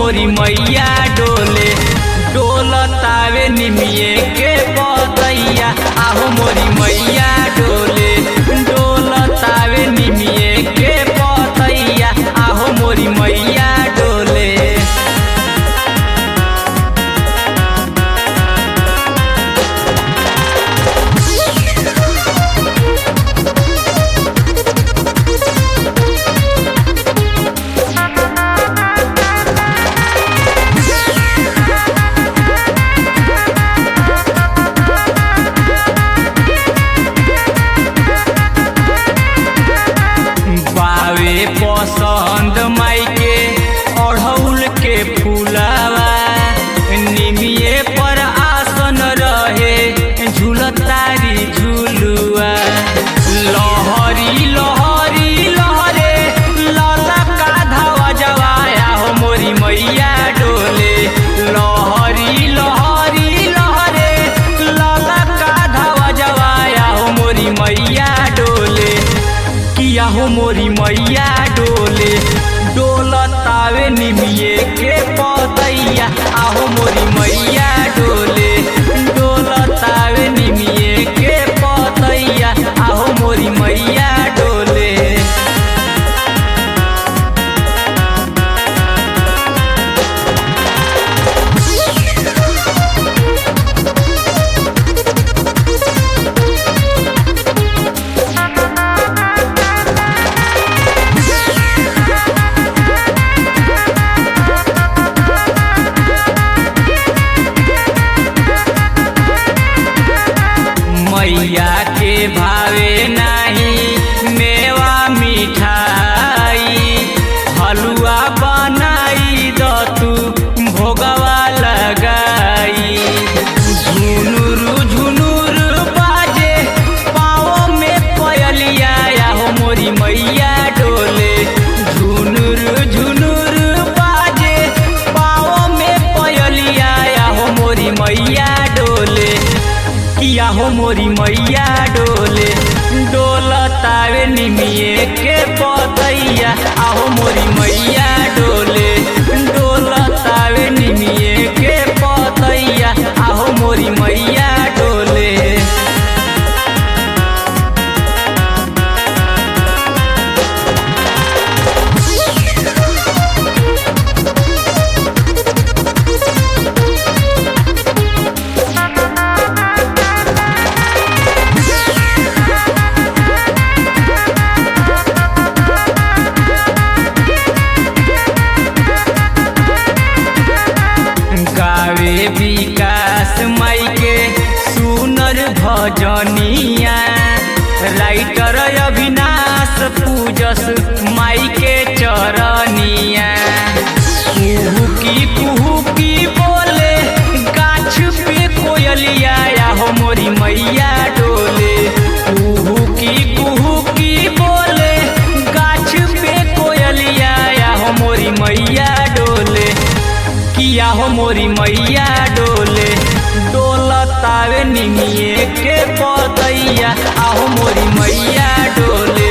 मोरी मैया डोले डोलतावे निमिये के पतैया आहो मोरी मैया डोले डोलतावे निमिये के पतैया आहो मोरी मैया डोले बावे पसंद माई के अढ़ौल के फूलावा निमिये पर आसन रहे झूलतारी झूलुआ लहरी लहरी लहरे लला का धावा जवाया हो मोरी मैया डोले लहरी लहरी लहरे लला का धावा जवाया हो मोरी मैया डोले किया हो मोरी मैया डोले डोलतावे निमिये के पतैया आहो मोरी मैया डोले डोलतावे निमिये के पतैया आहो मोरी मैया डोले मैया के भावे नाही मेवा मिठाई हलुआ बनाई द तू भोगवा लगाई झुनुरु झुनुरु बाजे पाँव में पयलिया या हो मोरी मैया डोले झुनुरु झुनुरु बाजे पाँव में पयलिया या हो मोरी मैया डोले किया हो मोरी मैया डोले डोलतावे निमिये के पतैया आहो मोरी मैया डोले डोलतावे निमिये के पतैया आहो मोरी मैया डोले गावे विकास माई के सुनर भजनिया राइटर अविनाश पूजस माई के चरनिया कुहू की कुहू की बोले गाछ पे कोयलिया या हो मोरी मैया डोले कुहू की कुहू की बोले गाछ पे कोयलिया या हो मोरी मैया डोले किया हो मोरी मैया डोले डोलतावे निमिये के पतैया आहो मोरी मैया डोले